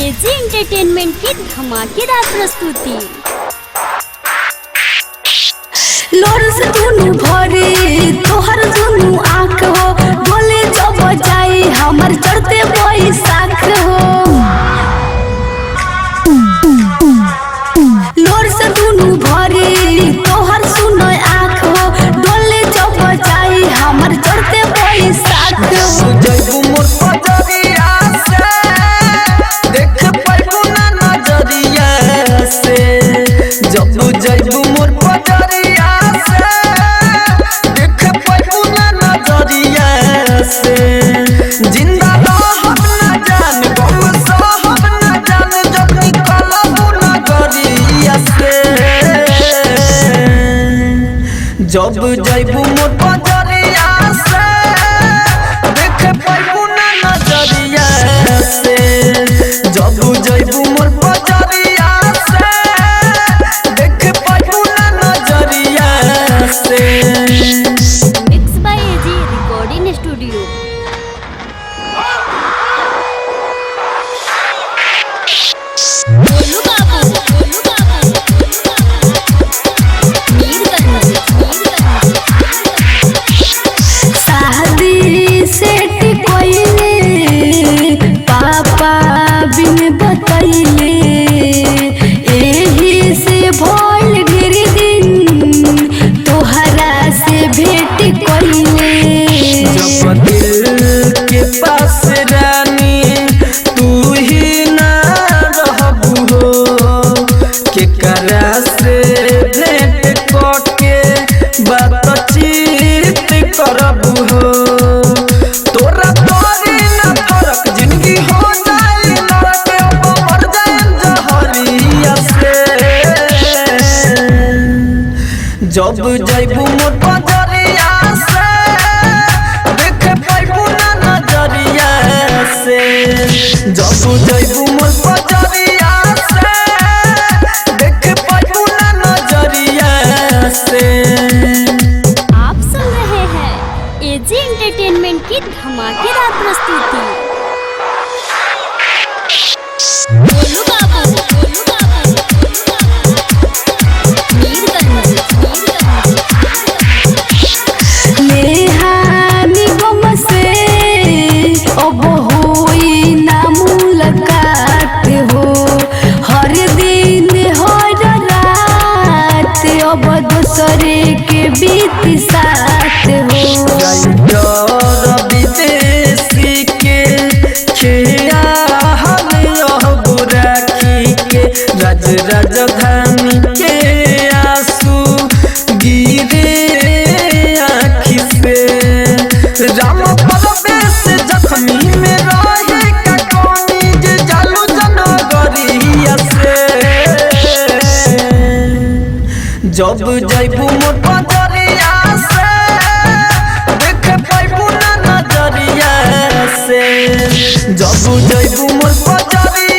AG entertainment की धमाकेदार प्रस्तुति लोर से दुनु भरे तोहर दुनु आँख हो बोले जब जाई हमर चढ़ते बैसाख हो लोर से दुनु भरे तोहर सुनो आँख हो डोले जब जाई हमर चढ़ते बैसाख हो जैबू मोर पजरिया से देख पाइबू ना नजरिया से जब जैबू मोर पजरिया से देख पाइबू ना नजरिया से जिंदा रहब ना जान बहु सहब ना जान जब निकलबू नजरिया से जब जैबू मोर पजरिया से देख पाइबू ना नजरिया से जब जैबू मोर पजरिया से देख पाइबू ना नजरिया से mix by AG recording studio Golu Babu Golu Babu Golu बाबू मीरगंज मीरगंज शादी सेट कोइले पापा बिन बतैले एही से भइल ढेर दिन तोहरा से भेट कोइले जब दिल के पास रानी तू ही ना रहबू हो केकरा से भेंट करके बातचीत करबू हो तोरा तोरी ना फरक जिंदगी हो जाए लड़के अब मर जाए जहरिया से जब जैबू मोर पजरिया से देख पाइबू ना नजरिया से जब जैबू मोर पजरिया से देख पाइबू ना नजरिया से आप सुन रहे हैं एजी एंटरटेनमेंट की धमाकेदार प्रस्तुति गोलू बाबू गोलू बाबू गोलू बाबू मीरगंज मीरगंज नेहानी गम से अब होई ना मुलाकात हो हर दिन हर रात अब दूसरे के बीत साथ हो डर विदेशी के खिया हम यह बुराकी के राज राजधानी के आंसू गिरे आँखि से राम परवेश जख्मी में रहे का कोनी जे जालू जनगरिया से जब जैबू मोर पजरिया से देख पाइबू ना नजरिया से जब जैबू मोर पजरिया